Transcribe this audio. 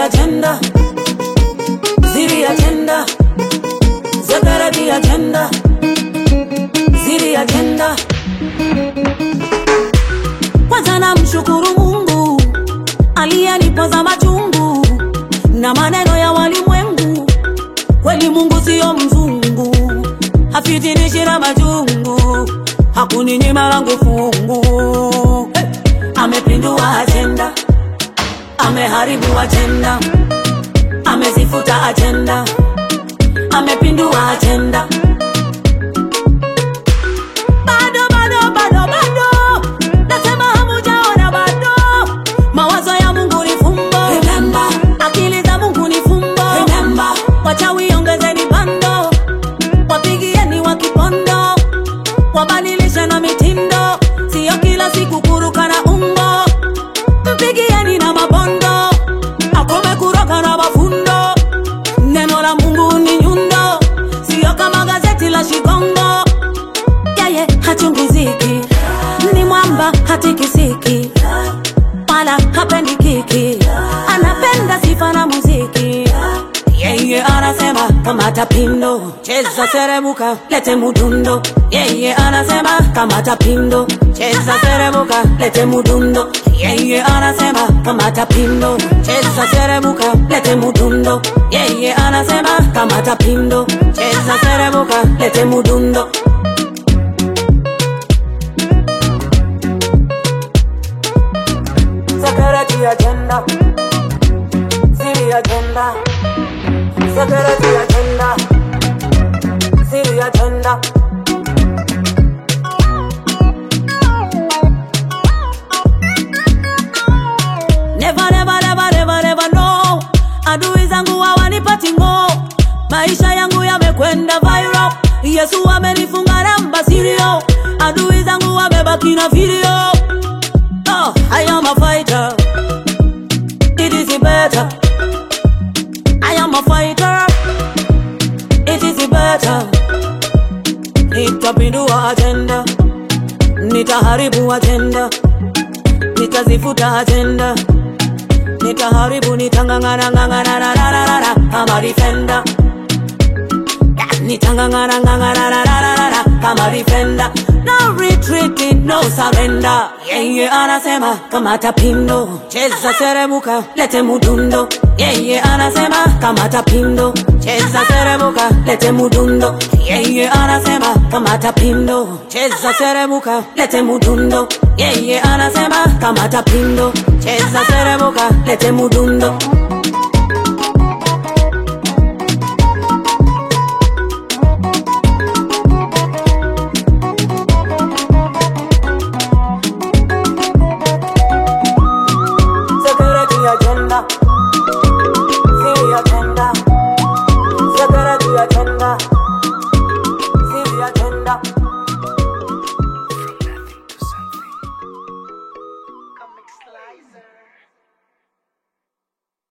agenda. Ziri agenda. Security agenda. Ziri agenda. Kwanza namshukuru Mungu aliyenipoza machungu na maneno ya walimwengu. Kweli Mungu siyo mzungu, hafitinishi na majungu, hakuninyima langu fungu. Hey! Amepindua ajenda, ameharibu ajenda, amezifuta ajenda, amepindua ajenda. Bado, bado, bado, bado, nasema hamujaona bado. Mawazo ya Mungu ni fumbo, remember. Akili za Mungu ni fumbo, remember. Wachawi ongezeni bando, wapigieni wa kipondo, wabadilishe na mitindo, siyo kila siku kuruka na umbo. Mpigieni na mabondo, akome kuroka na mafundo. Neno la Mungu ni nyundo, siyo kama gazeti la Shikongo yeye hachungiziki, ni mwamba hatikisiki, wala hapendi kiki, anapenda sifa na muziki. Yeye anasema kamata pindo, cheza serebuka, lete mudundo. Yeye anasema kamata pindo, cheza serebuka, lete mudundo. Yeye anasema kamata pindo, cheza serebuka, lete mudundo. Yeye anasema kamata pindo, cheza serebuka, lete mudundo. Security agenda. City agenda. Security agenda. City agenda. Never, never, never, never, never, no. Adui zangu hawanipati ngo, maisha yangu yamekwenda viral. Yesu amenifunga namba sirio, adui zangu wamebaki na video. Oh, I am a fighter. It is better. I am a fighter. It is better. Nitapindua agenda, nitaharibu agenda, nitazifuta agenda, nitaharibu, nitangangana ngangana na na na na na kama defender. Nitangangana ngangana na na na na na kama defender. No retreating, no surrender. Yeye anasema kamata pindo, cheza serebuka, lete mudundo. Yeye anasema kamata pindo, cheza serebuka, lete mudundo. Yeye anasema kamata pindo, cheza serebuka, lete mudundo. Yeye anasema kamata pindo, cheza serebuka, lete mudundo. Security agenda. City agenda. Security agenda. City agenda.